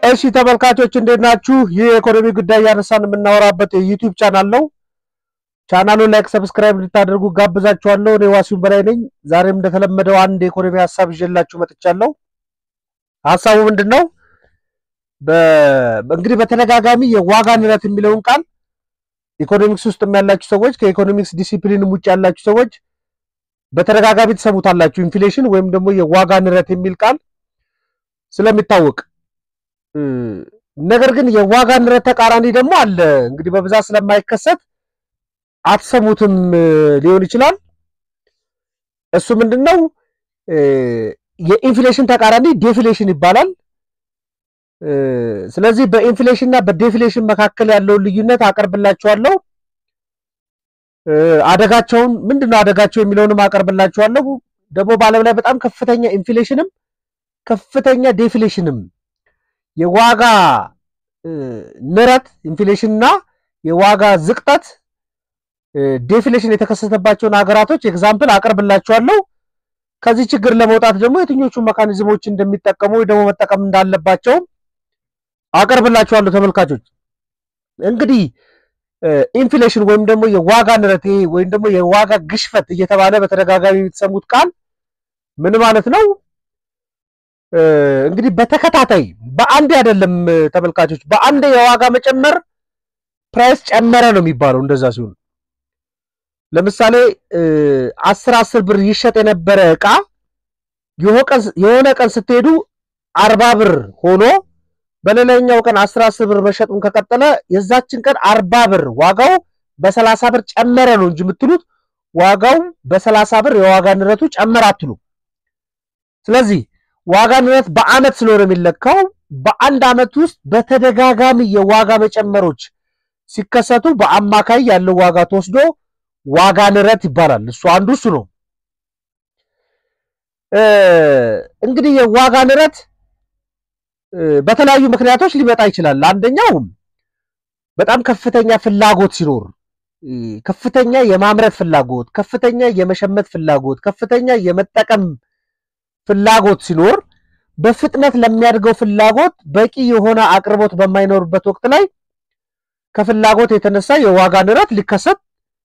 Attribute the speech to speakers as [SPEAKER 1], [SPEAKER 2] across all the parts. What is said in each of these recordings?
[SPEAKER 1] እሺ ተመልካቾች እንዴት ናችሁ? ይህ የኢኮኖሚ ጉዳይ እያነሳን የምናወራበት የዩቲዩብ ቻናል ነው። ቻናሉን ላይክ፣ ሰብስክራይብ እንድታደርጉ ጋብዛችኋለሁ። እኔ ዋሲሁን በላይ ነኝ። ዛሬም እንደተለመደው አንድ የኢኮኖሚ ሀሳብ ይዤላችሁ መጥቻለሁ። ሀሳቡ ምንድን ነው? እንግዲህ በተደጋጋሚ የዋጋ ንረት የሚለውን ቃል ኢኮኖሚክስ ውስጥ ያላችሁ ሰዎች ከኢኮኖሚክስ ዲሲፕሊንም ውጭ ያላችሁ ሰዎች በተደጋጋሚ ትሰሙታላችሁ። ኢንፍሌሽን ወይም ደግሞ የዋጋ ንረት የሚል ቃል ስለሚታወቅ ነገር ግን የዋጋ ንረት ተቃራኒ ደግሞ አለ። እንግዲህ በብዛት ስለማይከሰት አትሰሙትም ሊሆን ይችላል። እሱ ምንድን ነው? የኢንፍሌሽን ተቃራኒ ዴፍሌሽን ይባላል። ስለዚህ በኢንፍሌሽን እና በዴፍሌሽን መካከል ያለውን ልዩነት አቀርብላችኋለሁ። አደጋቸውን ምንድን ነው አደጋቸው የሚለውንም አቀርብላችኋለሁ። ደግሞ በዓለም ላይ በጣም ከፍተኛ ኢንፍሌሽንም ከፍተኛ ዴፍሌሽንም የዋጋ ንረት ኢንፍሌሽን እና የዋጋ ዝቅጠት ዴፍሌሽን የተከሰተባቸውን ሀገራቶች ኤግዛምፕል አቀርብላችኋለሁ። ከዚህ ችግር ለመውጣት ደግሞ የትኞቹ መካኒዝሞች እንደሚጠቀሙ ወይ ደግሞ መጠቀም እንዳለባቸው አቀርብላችኋለሁ። ተመልካቾች እንግዲህ ኢንፍሌሽን ወይም ደግሞ የዋጋ ንረት ወይም ደግሞ የዋጋ ግሽፈት እየተባለ በተደጋጋሚ የምትሰሙት ቃል ምን ማለት ነው? እንግዲህ በተከታታይ በአንድ አይደለም ተመልካቾች፣ በአንድ የዋጋ መጨመር ፕራይስ ጨመረ ነው የሚባለው። እንደዛ ሲሆን ለምሳሌ አስር አስር ብር ይሸጥ የነበረ እቃ የሆነ ቀን ስትሄዱ አርባ ብር ሆኖ በሌላኛው ቀን አስር አስር ብር መሸጡን ከቀጠለ የዛችን ቀን አርባ ብር ዋጋው በሰላሳ ብር ጨመረ ነው እንጂ የምትሉት ዋጋው በሰላሳ ብር የዋጋ ንረቱ ጨመረ አትሉ። ስለዚህ ዋጋ ንረት በአመት ስለሆነ የሚለካው በአንድ አመት ውስጥ በተደጋጋሚ የዋጋ መጨመሮች ሲከሰቱ በአማካይ ያለው ዋጋ ተወስዶ ዋጋ ንረት ይባላል። እሱ አንዱ እሱ ነው። እንግዲህ የዋጋ ንረት በተለያዩ ምክንያቶች ሊመጣ ይችላል። አንደኛው በጣም ከፍተኛ ፍላጎት ሲኖር፣ ከፍተኛ የማምረት ፍላጎት፣ ከፍተኛ የመሸመት ፍላጎት፣ ከፍተኛ የመጠቀም ፍላጎት ሲኖር በፍጥነት ለሚያድገው ፍላጎት በቂ የሆነ አቅርቦት በማይኖርበት ወቅት ላይ ከፍላጎት የተነሳ የዋጋ ንረት ሊከሰት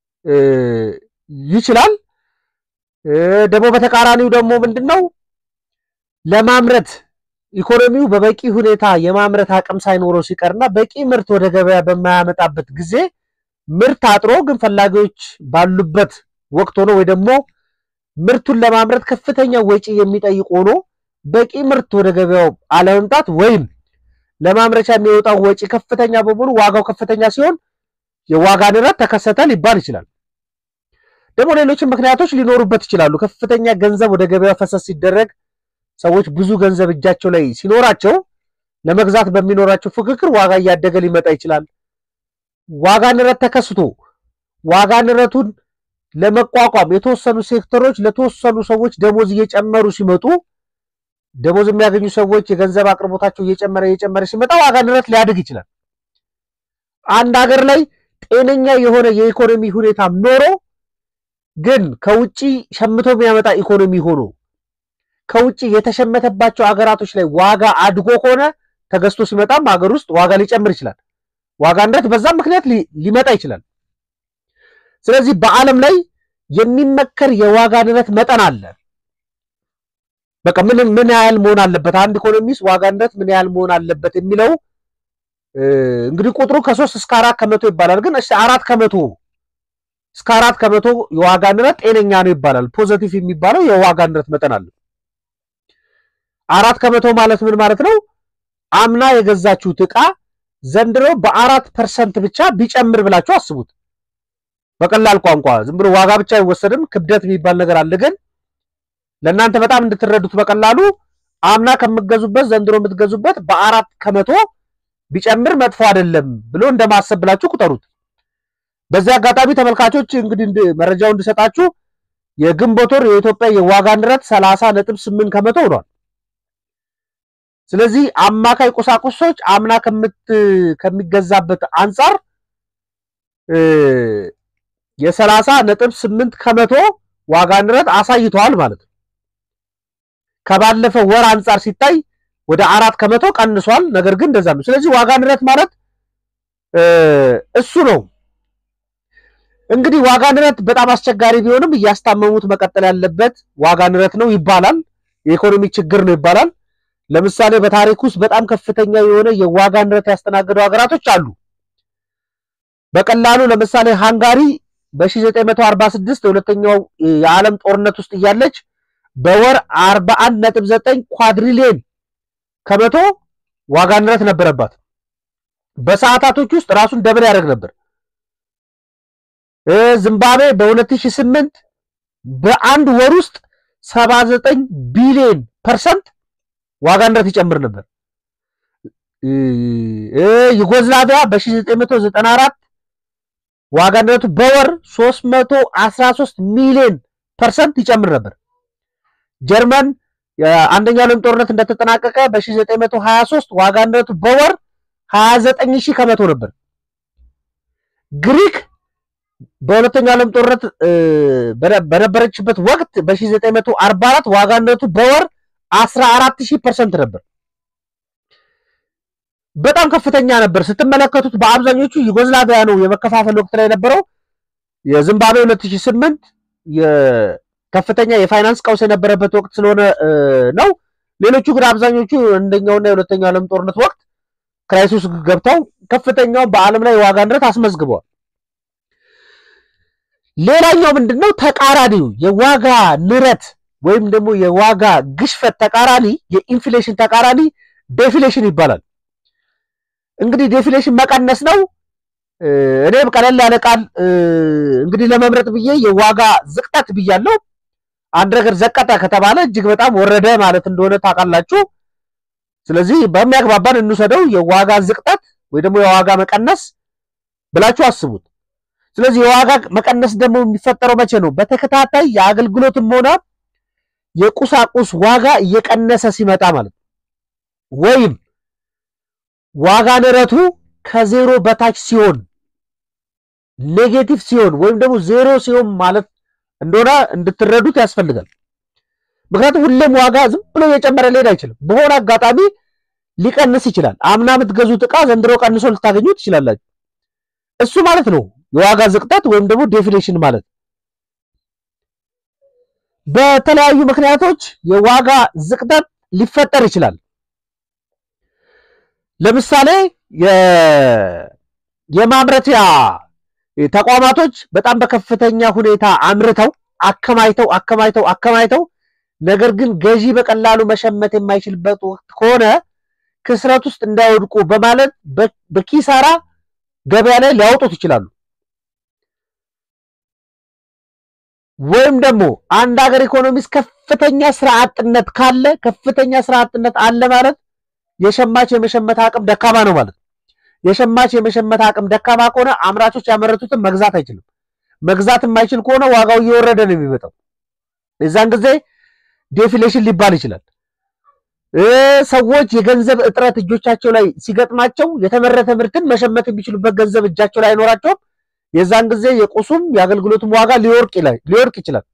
[SPEAKER 1] ይችላል። ደግሞ በተቃራኒው ደግሞ ምንድን ነው ለማምረት ኢኮኖሚው በበቂ ሁኔታ የማምረት አቅም ሳይኖረው ሲቀርና በቂ ምርት ወደ ገበያ በማያመጣበት ጊዜ ምርት አጥሮ ግን ፈላጊዎች ባሉበት ወቅት ሆኖ ወይ ደግሞ ምርቱን ለማምረት ከፍተኛ ወጪ የሚጠይቅ ሆኖ በቂ ምርት ወደ ገበያው አለመምጣት ወይም ለማምረቻ የሚወጣው ወጪ ከፍተኛ በመሆኑ ዋጋው ከፍተኛ ሲሆን የዋጋ ንረት ተከሰተ ሊባል ይችላል። ደግሞ ሌሎችም ምክንያቶች ሊኖሩበት ይችላሉ። ከፍተኛ ገንዘብ ወደ ገበያ ፈሰስ ሲደረግ ሰዎች ብዙ ገንዘብ እጃቸው ላይ ሲኖራቸው ለመግዛት በሚኖራቸው ፍክክር ዋጋ እያደገ ሊመጣ ይችላል። ዋጋ ንረት ተከስቶ ዋጋ ንረቱን ለመቋቋም የተወሰኑ ሴክተሮች ለተወሰኑ ሰዎች ደሞዝ እየጨመሩ ሲመጡ ደሞዝ የሚያገኙ ሰዎች የገንዘብ አቅርቦታቸው እየጨመረ እየጨመረ ሲመጣ ዋጋ ንረት ሊያድግ ይችላል። አንድ ሀገር ላይ ጤነኛ የሆነ የኢኮኖሚ ሁኔታ ኖሮ ግን ከውጭ ሸምቶ የሚያመጣ ኢኮኖሚ ሆኖ ከውጭ የተሸመተባቸው ሀገራቶች ላይ ዋጋ አድጎ ከሆነ ተገዝቶ ሲመጣም ሀገር ውስጥ ዋጋ ሊጨምር ይችላል። ዋጋ ንረት በዛም ምክንያት ሊመጣ ይችላል። ስለዚህ በዓለም ላይ የሚመከር የዋጋ ንረት መጠን አለ። በቃ ምን ምን ያህል መሆን አለበት አንድ ኢኮኖሚስ ዋጋ ንረት ምን ያህል መሆን አለበት የሚለው እንግዲህ ቁጥሩ ከሶስት እስከ አራት ከመቶ ይባላል። ግን እሺ አራት ከመቶ እስከ አራት ከመቶ የዋጋ ንረት ጤነኛ ነው ይባላል። ፖዘቲቭ የሚባለው የዋጋ ንረት መጠን አለ። አራት ከመቶ ማለት ምን ማለት ነው? አምና የገዛችሁት ዕቃ ዘንድሮ በአራት ፐርሰንት ብቻ ቢጨምር ብላችሁ አስቡት። በቀላል ቋንቋ ዝም ብሎ ዋጋ ብቻ አይወሰድም። ክብደት የሚባል ነገር አለ። ግን ለእናንተ በጣም እንድትረዱት በቀላሉ አምና ከምትገዙበት ዘንድሮ የምትገዙበት በአራት ከመቶ ቢጨምር መጥፎ አይደለም ብሎ እንደማሰብ ብላችሁ ቁጠሩት። በዚህ አጋጣሚ ተመልካቾች እንግዲህ መረጃው እንድሰጣችሁ የግንቦት ወር የኢትዮጵያ የዋጋ ንረት ሰላሳ ነጥብ ስምንት ከመቶ ሆኗል። ስለዚህ አማካይ ቁሳቁሶች አምና ከሚገዛበት አንጻር የሰላሳ ነጥብ ስምንት ከመቶ ዋጋ ንረት አሳይተዋል ማለት ነው። ከባለፈው ወር አንጻር ሲታይ ወደ አራት ከመቶ ቀንሷል። ነገር ግን እንደዛ ነው። ስለዚህ ዋጋ ንረት ማለት እሱ ነው። እንግዲህ ዋጋ ንረት በጣም አስቸጋሪ ቢሆንም እያስታመሙት መቀጠል ያለበት ዋጋ ንረት ነው ይባላል። የኢኮኖሚ ችግር ነው ይባላል። ለምሳሌ በታሪክ ውስጥ በጣም ከፍተኛ የሆነ የዋጋ ንረት ያስተናገዱ ሀገራቶች አሉ። በቀላሉ ለምሳሌ ሃንጋሪ በ1946 የሁለተኛው የዓለም ጦርነት ውስጥ እያለች በወር 41.9 ኳድሪሊየን ከመቶ ዋጋ ንረት ነበረባት። በሰዓታቶች ውስጥ ራሱን ደብል ያደርግ ነበር። ዝምባብዌ በ2008 በአንድ ወር ውስጥ 79 ቢሊዮን ፐርሰንት ዋጋ ንረት ይጨምር ነበር። ዩጎዝላቪያ በ1994 ዋጋ ንረቱ በወር 313 ሚሊዮን ፐርሰንት ይጨምር ነበር። ጀርመን የአንደኛው ዓለም ጦርነት እንደተጠናቀቀ በ1923 ዋጋ ንረቱ በወር 29 ሺህ ከመቶ ነበር። ግሪክ በሁለተኛው ዓለም ጦርነት በነበረችበት ወቅት በ1944 ዋጋ ንረቱ በወር 14 ሺህ ፐርሰንት ነበር። በጣም ከፍተኛ ነበር። ስትመለከቱት በአብዛኞቹ ዩጎዝላቪያ ነው የመከፋፈል ወቅት ላይ የነበረው። የዚምባብዌ 2008 ከፍተኛ የፋይናንስ ቀውስ የነበረበት ወቅት ስለሆነ ነው። ሌሎቹ ግን አብዛኞቹ አንደኛውና የሁለተኛው ዓለም ጦርነት ወቅት ክራይሲስ ገብተው ከፍተኛውን በዓለም ላይ የዋጋ ንረት አስመዝግበዋል። ሌላኛው ምንድን ነው? ተቃራኒው የዋጋ ንረት ወይም ደግሞ የዋጋ ግሽፈት ተቃራኒ የኢንፍሌሽን ተቃራኒ ዴፊሌሽን ይባላል። እንግዲህ ዴፊሌሽን መቀነስ ነው። እኔም ቀለል ያለ ቃል እንግዲህ ለመምረጥ ብዬ የዋጋ ዝቅጠት ብያለሁ። አንድ ነገር ዘቀጠ ከተባለ እጅግ በጣም ወረደ ማለት እንደሆነ ታውቃላችሁ። ስለዚህ በሚያግባባን እንውሰደው የዋጋ ዝቅጠት ወይ ደግሞ የዋጋ መቀነስ ብላችሁ አስቡት። ስለዚህ የዋጋ መቀነስ ደግሞ የሚፈጠረው መቼ ነው? በተከታታይ የአገልግሎትም ሆነ የቁሳቁስ ዋጋ እየቀነሰ ሲመጣ ማለት ነው። ወይም ዋጋ ንረቱ ከዜሮ በታች ሲሆን ኔጌቲቭ ሲሆን ወይም ደግሞ ዜሮ ሲሆን ማለት እንደሆነ እንድትረዱት ያስፈልጋል። ምክንያቱም ሁሌም ዋጋ ዝም ብሎ እየጨመረ ሊሄድ አይችልም። በሆነ አጋጣሚ ሊቀንስ ይችላል። አምና የምትገዙት ዕቃ ዘንድሮ ቀንሶ ልታገኙ ትችላላችሁ። እሱ ማለት ነው የዋጋ ዝቅጠት ወይም ደግሞ ዴፊሌሽን ማለት። በተለያዩ ምክንያቶች የዋጋ ዝቅጠት ሊፈጠር ይችላል። ለምሳሌ የማምረቻ ተቋማቶች በጣም በከፍተኛ ሁኔታ አምርተው አከማይተው አከማይተው አከማይተው ነገር ግን ገዢ በቀላሉ መሸመት የማይችልበት ወቅት ከሆነ ክስረት ውስጥ እንዳይወድቁ በማለት በኪሳራ ገበያ ላይ ሊያወጡት ይችላሉ። ወይም ደግሞ አንድ ሀገር ኢኮኖሚስ ከፍተኛ ስራ አጥነት ካለ ከፍተኛ ስራ አጥነት አለ ማለት የሸማች የመሸመት አቅም ደካማ ነው ማለት። የሸማች የመሸመት አቅም ደካማ ከሆነ አምራቾች ያመረቱትን መግዛት አይችልም። መግዛት የማይችል ከሆነ ዋጋው እየወረደ ነው የሚመጣው። የዛን ጊዜ ዴፊሌሽን ሊባል ይችላል። ሰዎች የገንዘብ እጥረት እጆቻቸው ላይ ሲገጥማቸው የተመረተ ምርትን መሸመት የሚችሉበት ገንዘብ እጃቸው ላይ አይኖራቸውም። የዛን ጊዜ የቁሱም የአገልግሎቱም ዋጋ ሊወርቅ ይችላል።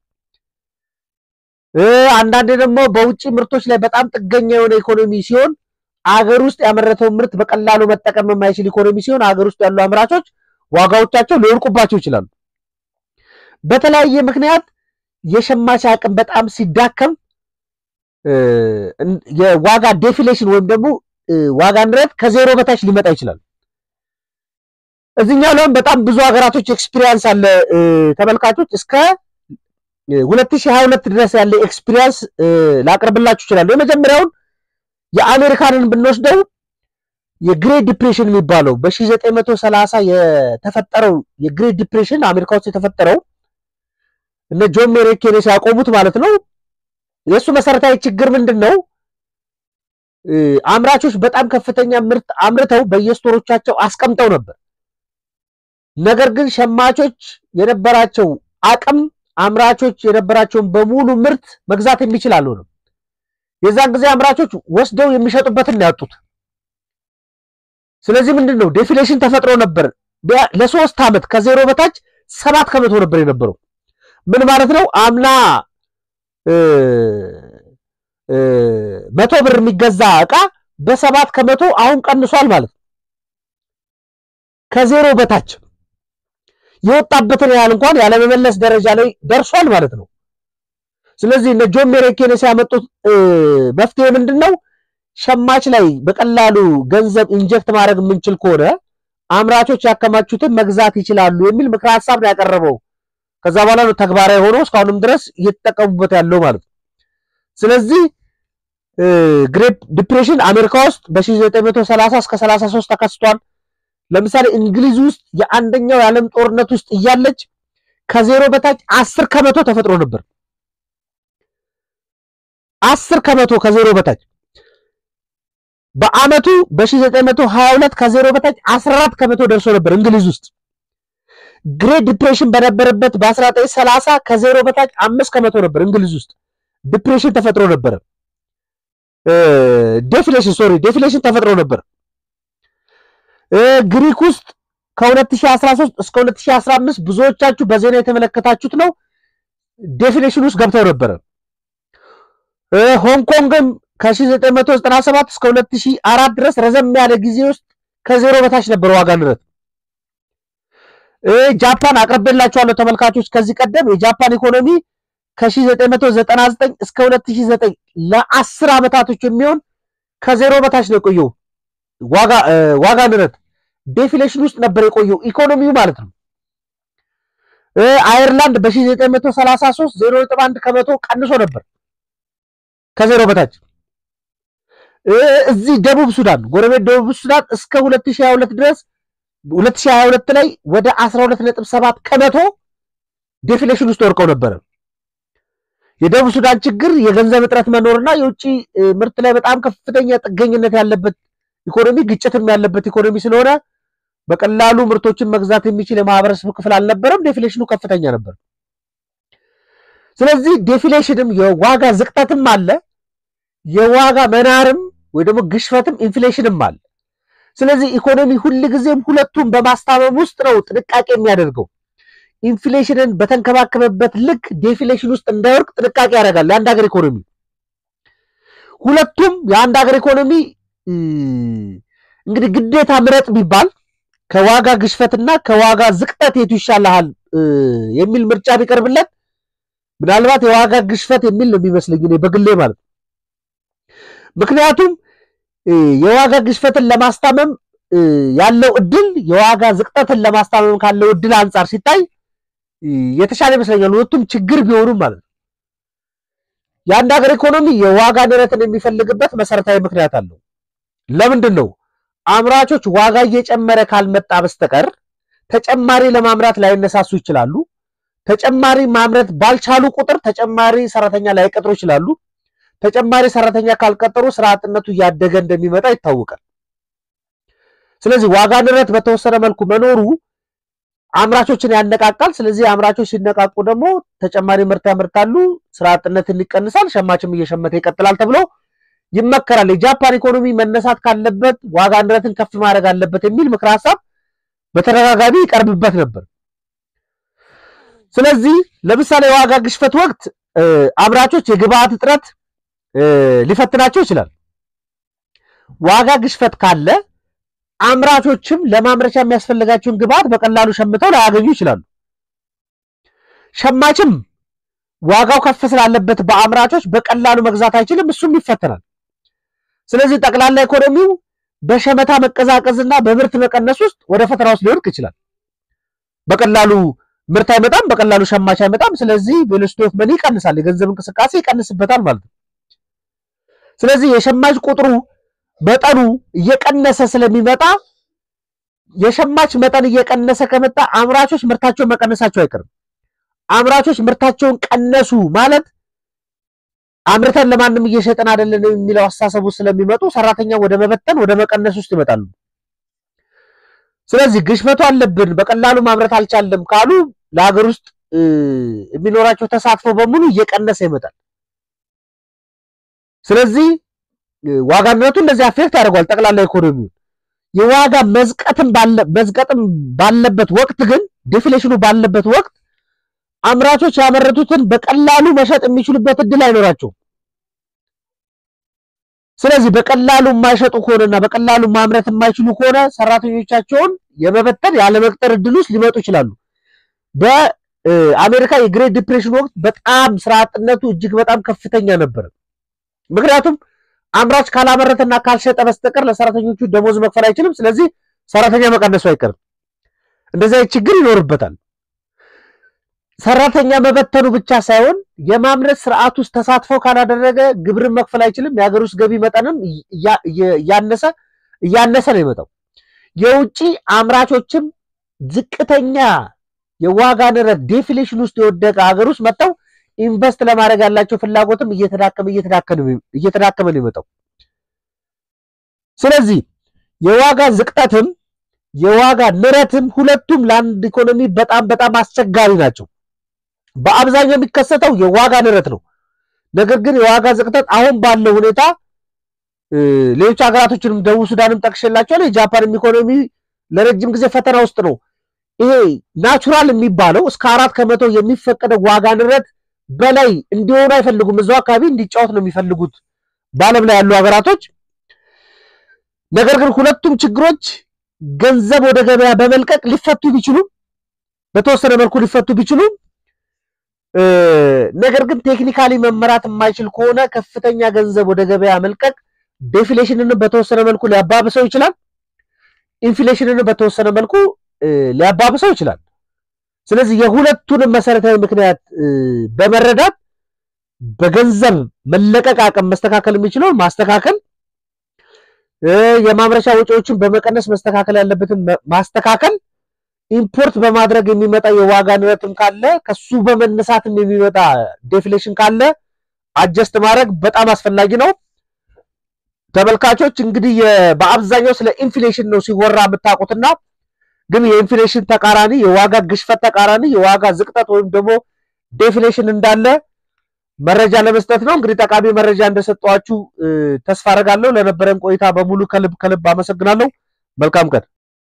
[SPEAKER 1] አንዳንዴ ደግሞ በውጭ ምርቶች ላይ በጣም ጥገኛ የሆነ ኢኮኖሚ ሲሆን አገር ውስጥ ያመረተውን ምርት በቀላሉ መጠቀም የማይችል ኢኮኖሚ ሲሆን አገር ውስጥ ያሉ አምራቾች ዋጋዎቻቸው ሊወርቁባቸው ይችላሉ። በተለያየ ምክንያት የሸማች አቅም በጣም ሲዳከም የዋጋ ዴፊሌሽን ወይም ደግሞ ዋጋ ንረት ከዜሮ በታች ሊመጣ ይችላል። እዚህኛው ላይም በጣም ብዙ ሀገራቶች ኤክስፒሪየንስ አለ። ተመልካቾች እስከ 2022 ድረስ ያለ ኤክስፒሪየንስ ላቅርብላችሁ ይችላሉ። የመጀመሪያውን የአሜሪካንን ብንወስደው የግሬት ዲፕሬሽን የሚባለው በ1930 የተፈጠረው የግሬት ዲፕሬሽን አሜሪካ ውስጥ የተፈጠረው እነ ጆን ሜሪ ኬኔ ሲያቆሙት ማለት ነው። የእሱ መሰረታዊ ችግር ምንድን ነው? አምራቾች በጣም ከፍተኛ ምርት አምርተው በየስቶሮቻቸው አስቀምጠው ነበር። ነገር ግን ሸማቾች የነበራቸው አቅም አምራቾች የነበራቸውን በሙሉ ምርት መግዛት የሚችል አልሆነም። የዛን ጊዜ አምራቾች ወስደው የሚሸጡበትን ነው ያጡት። ስለዚህ ምንድን ነው ዴፊሌሽን ተፈጥሮ ነበር። ለሶስት ዓመት ከዜሮ በታች ሰባት ከመቶ ነበር የነበረው። ምን ማለት ነው? አምና መቶ ብር የሚገዛ እቃ በሰባት ከመቶ አሁን ቀንሷል ማለት ነው። ከዜሮ በታች የወጣበትን ያህል እንኳን ያለመመለስ ደረጃ ላይ ደርሷል ማለት ነው። ስለዚህ እነ ጆን ሜሬኬን ሲያመጡት መፍትሄ ምንድን ነው? ሸማች ላይ በቀላሉ ገንዘብ ኢንጀክት ማድረግ የምንችል ከሆነ አምራቾች ያከማቹትን መግዛት ይችላሉ የሚል ምክረ ሀሳብ ነው ያቀረበው። ከዛ በኋላ ነው ተግባራዊ ሆኖ እስካሁንም ድረስ እየተጠቀሙበት ያለው ማለት ነው። ስለዚህ ግሬት ዲፕሬሽን አሜሪካ ውስጥ በ1930 እስከ 33 ተከስቷል። ለምሳሌ እንግሊዝ ውስጥ የአንደኛው የዓለም ጦርነት ውስጥ እያለች ከዜሮ በታች አስር ከመቶ ተፈጥሮ ነበር። አስር ከመቶ ከዜሮ በታች በአመቱ በ1922 ከዜሮ በታች 14 ከመቶ ደርሶ ነበር እንግሊዝ ውስጥ። ግሬት ዲፕሬሽን በነበረበት በ1930 ከዜሮ በታች አምስት ከመቶ ነበር እንግሊዝ ውስጥ ዲፕሬሽን ተፈጥሮ ነበረ። ዴፍሌሽን ሶሪ ዴፍሌሽን ተፈጥሮ ነበር። ግሪክ ውስጥ ከ2013 እስከ 2015 ብዙዎቻችሁ በዜና የተመለከታችሁት ነው። ዴፊኔሽን ውስጥ ገብተው ነበረ። ሆንግ ኮንግም ከ1997 እስከ 2004 ድረስ ረዘም ያለ ጊዜ ውስጥ ከዜሮ በታች ነበር ዋጋ ንረት። ጃፓን አቅርቤላችኋለሁ ተመልካቾች። ከዚህ ቀደም የጃፓን ኢኮኖሚ ከ1999 እስከ 2009 ለአስር ዓመታቶች የሚሆን ከዜሮ በታች ነው የቆየው ዋጋ ዋጋ ንረት ዴፊሌሽን ውስጥ ነበር የቆየው ኢኮኖሚው ማለት ነው። አየርላንድ በ1933 0.1 ከመቶ ቀንሶ ነበር ከዜሮ በታች። እዚህ ደቡብ ሱዳን ጎረቤት ደቡብ ሱዳን እስከ 2022 ድረስ 2022 ላይ ወደ 12.7 ከመቶ ዴፊሌሽን ውስጥ ወርቀው ነበረ። የደቡብ ሱዳን ችግር የገንዘብ እጥረት መኖርና የውጭ ምርት ላይ በጣም ከፍተኛ ጥገኝነት ያለበት ኢኮኖሚ ግጭትም ያለበት ኢኮኖሚ ስለሆነ በቀላሉ ምርቶችን መግዛት የሚችል የማህበረሰብ ክፍል አልነበረም። ዴፊሌሽኑ ከፍተኛ ነበር። ስለዚህ ዴፊሌሽንም የዋጋ ዝቅጠትም አለ፣ የዋጋ መናርም ወይ ደግሞ ግሽፈትም ኢንፍሌሽንም አለ። ስለዚህ ኢኮኖሚ ሁልጊዜም ሁለቱም በማስታመም ውስጥ ነው ጥንቃቄ የሚያደርገው። ኢንፍሌሽንን በተንከባከበበት ልክ ዴፊሌሽን ውስጥ እንዳይወርቅ ጥንቃቄ ያደርጋል የአንድ ሀገር ኢኮኖሚ። ሁለቱም የአንድ ሀገር ኢኮኖሚ እንግዲህ ግዴታ ምረጥ ቢባል ከዋጋ ግሽፈትና ከዋጋ ዝቅጠት የቱ ይሻልሃል የሚል ምርጫ ቢቀርብለት ምናልባት የዋጋ ግሽፈት የሚል ነው የሚመስለኝ እኔ በግሌ ማለት ነው። ምክንያቱም የዋጋ ግሽፈትን ለማስታመም ያለው እድል የዋጋ ዝቅጠትን ለማስታመም ካለው እድል አንጻር ሲታይ የተሻለ ይመስለኛል። ሁለቱም ችግር ቢሆኑም ማለት ነው። የአንድ ሀገር ኢኮኖሚ የዋጋ ንረትን የሚፈልግበት መሰረታዊ ምክንያት አለው። ለምንድን ነው? አምራቾች ዋጋ እየጨመረ ካልመጣ በስተቀር ተጨማሪ ለማምራት ላይነሳሱ ይችላሉ። ተጨማሪ ማምረት ባልቻሉ ቁጥር ተጨማሪ ሰራተኛ ላይቀጥሩ ይችላሉ። ተጨማሪ ሰራተኛ ካልቀጠሩ ስራ አጥነቱ እያደገ እንደሚመጣ ይታወቃል። ስለዚህ ዋጋ ንረት በተወሰነ መልኩ መኖሩ አምራቾችን ያነቃቃል። ስለዚህ አምራቾች ሲነቃቁ ደግሞ ተጨማሪ ምርት ያመርታሉ፣ ስራ አጥነትን ይቀንሳል፣ ሸማችም እየሸመተ ይቀጥላል ተብሎ ይመከራል። የጃፓን ኢኮኖሚ መነሳት ካለበት ዋጋ ንረትን ከፍ ማድረግ አለበት የሚል ምክረ ሀሳብ በተደጋጋሚ ይቀርብበት ነበር። ስለዚህ ለምሳሌ የዋጋ ግሽፈት ወቅት አምራቾች የግብአት እጥረት ሊፈትናቸው ይችላል። ዋጋ ግሽፈት ካለ አምራቾችም ለማምረቻ የሚያስፈልጋቸውን ግብአት በቀላሉ ሸምተው ላያገኙ ይችላሉ። ሸማችም ዋጋው ከፍ ስላለበት በአምራቾች በቀላሉ መግዛት አይችልም፣ እሱም ይፈተናል። ስለዚህ ጠቅላላ ኢኮኖሚው በሸመታ መቀዛቀዝና በምርት መቀነስ ውስጥ ወደ ፈተና ውስጥ ሊወድቅ ይችላል። በቀላሉ ምርት አይመጣም፣ በቀላሉ ሸማች አይመጣም። ስለዚህ ቬሎሲቲ ኦፍ መኒ ይቀንሳል፣ የገንዘብ እንቅስቃሴ ይቀንስበታል ማለት ነው። ስለዚህ የሸማች ቁጥሩ መጠኑ እየቀነሰ ስለሚመጣ የሸማች መጠን እየቀነሰ ከመጣ አምራቾች ምርታቸውን መቀነሳቸው አይቀርም። አምራቾች ምርታቸውን ቀነሱ ማለት አምርተን ለማንም እየሸጠን አይደለን የሚለው አስተሳሰቡ ስለሚመጡ ሰራተኛ ወደ መበተን ወደ መቀነስ ውስጥ ይመጣሉ። ስለዚህ ግሽበቱ አለብን በቀላሉ ማምረት አልቻለም ካሉ ለሀገር ውስጥ የሚኖራቸው ተሳትፎ በሙሉ እየቀነሰ ይመጣል። ስለዚህ ዋጋ ንረቱ እንደዚህ አፌክት ያደርጓል ጠቅላላ ኢኮኖሚውን። የዋጋ መዝቀጥም መዝቀጥም ባለበት ወቅት ግን ዲፍሌሽኑ ባለበት ወቅት አምራቾች ያመረቱትን በቀላሉ መሸጥ የሚችሉበት እድል አይኖራቸውም። ስለዚህ በቀላሉ የማይሸጡ ከሆነና በቀላሉ ማምረት የማይችሉ ከሆነ ሰራተኞቻቸውን የመበተን ያለመቅጠር እድል ውስጥ ሊመጡ ይችላሉ። በአሜሪካ የግሬት ዲፕሬሽን ወቅት በጣም ስራ አጥነቱ እጅግ በጣም ከፍተኛ ነበር። ምክንያቱም አምራች ካላመረተና ካልሸጠ በስተቀር ለሰራተኞቹ ደሞዝ መክፈል አይችልም። ስለዚህ ሰራተኛ መቀነሱ አይቀርም። እንደዚህ አይነት ችግር ይኖርበታል። ሰራተኛ መበተኑ ብቻ ሳይሆን የማምረት ስርዓት ውስጥ ተሳትፎ ካላደረገ ግብርን መክፈል አይችልም። የሀገር ውስጥ ገቢ መጠንም እያነሰ እያነሰ ነው የመጣው። የውጭ አምራቾችም ዝቅተኛ የዋጋ ንረት ዴፍሌሽን ውስጥ የወደቀ ሀገር ውስጥ መጥተው ኢንቨስት ለማድረግ ያላቸው ፍላጎትም እየተዳከመ እየተዳከመ ነው የመጣው። ስለዚህ የዋጋ ዝቅጠትም የዋጋ ንረትም ሁለቱም ለአንድ ኢኮኖሚ በጣም በጣም አስቸጋሪ ናቸው። በአብዛኛው የሚከሰተው የዋጋ ንረት ነው። ነገር ግን የዋጋ ዝቅጠት አሁን ባለው ሁኔታ ሌሎች ሀገራቶችንም ደቡብ ሱዳንም ጠቅሼላቸዋለሁ። የጃፓንም ኢኮኖሚ ለረጅም ጊዜ ፈተና ውስጥ ነው። ይሄ ናቹራል የሚባለው እስከ አራት ከመቶ የሚፈቀደው ዋጋ ንረት በላይ እንዲሆኑ አይፈልጉም። እዛው አካባቢ እንዲጫወት ነው የሚፈልጉት በዓለም ላይ ያሉ ሀገራቶች። ነገር ግን ሁለቱም ችግሮች ገንዘብ ወደ ገበያ በመልቀቅ ሊፈቱ ቢችሉም በተወሰነ መልኩ ሊፈቱ ቢችሉም ነገር ግን ቴክኒካሊ መመራት የማይችል ከሆነ ከፍተኛ ገንዘብ ወደ ገበያ መልቀቅ ዴፍሌሽንን በተወሰነ መልኩ ሊያባብሰው ይችላል። ኢንፍሌሽንን በተወሰነ መልኩ ሊያባብሰው ይችላል። ስለዚህ የሁለቱንም መሰረታዊ ምክንያት በመረዳት በገንዘብ መለቀቅ አቅም መስተካከል የሚችለውን ማስተካከል፣ የማምረቻ ወጪዎችን በመቀነስ መስተካከል ያለበትን ማስተካከል፣ ኢምፖርት በማድረግ የሚመጣ የዋጋ ንረትም ካለ ከሱ በመነሳትም የሚመጣ ዴፍሌሽን ካለ አጀስት ማድረግ በጣም አስፈላጊ ነው። ተመልካቾች እንግዲህ በአብዛኛው ስለ ኢንፍሌሽን ነው ሲወራ የምታውቁትና ግን የኢንፍሌሽን ተቃራኒ የዋጋ ግሽፈት ተቃራኒ የዋጋ ዝቅጠት ወይም ደግሞ ዴፍሌሽን እንዳለ መረጃ ለመስጠት ነው። እንግዲህ ጠቃሚ መረጃ እንደሰጠኋችሁ ተስፋ አደርጋለሁ። ለነበረን ቆይታ በሙሉ ከልብ ከልብ አመሰግናለሁ። መልካም ቀን